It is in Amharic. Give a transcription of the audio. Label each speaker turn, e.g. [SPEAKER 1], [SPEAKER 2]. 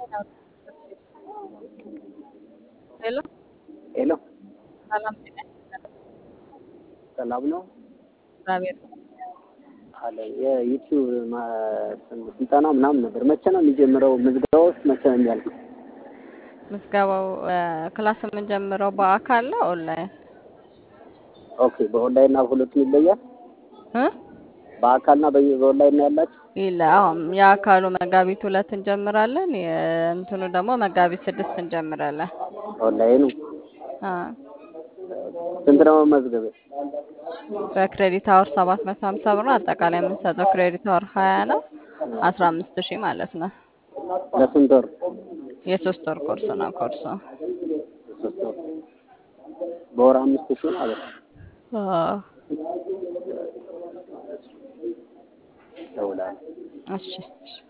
[SPEAKER 1] ሄሎ
[SPEAKER 2] ሄሎ
[SPEAKER 1] ሰላም ጤና ይስጥልን።
[SPEAKER 2] ሰላም ነው
[SPEAKER 1] እግዚአብሔር
[SPEAKER 2] አለ የዩቲዩብ ማ- ስልጠና ምናምን ነበር። መቼ ነው የሚጀምረው? ምዝገባ ውስጥ መቼ ነው የሚያልቀው?
[SPEAKER 1] ምዝገባው እ፣ ክላስ የምንጀምረው በአካል ነው ኦንላይን
[SPEAKER 2] ኦኬ በኦንላይን እና ሁለቱም ይለያል።
[SPEAKER 1] እ?
[SPEAKER 2] በአካልና በ- በኦንላይን ነው ያላችሁ?
[SPEAKER 1] ይለ አሁን የአካሉ መጋቢት ሁለት እንጀምራለን። የእንትኑ ደግሞ መጋቢት ስድስት እንጀምራለን።
[SPEAKER 2] ኦንላይኑ
[SPEAKER 1] አ፣
[SPEAKER 2] ስንት ነው መመዝገቢያ?
[SPEAKER 1] በክሬዲት አወር ሰባት መቶ ሀምሳ ብር ነው። አጠቃላይ የምንሰጠው ክሬዲት አወር ሀያ ነው። አስራ አምስት ሺህ ማለት ነው።
[SPEAKER 2] ለስንት ወር?
[SPEAKER 1] የሶስት ወር ኮርስ ነው ኮርሱ።
[SPEAKER 2] ሶስት ወር። በወር አምስት ሺህ ማለት ነው።
[SPEAKER 1] አዎ።
[SPEAKER 2] እደውላለሁ።
[SPEAKER 1] እሺ እሺ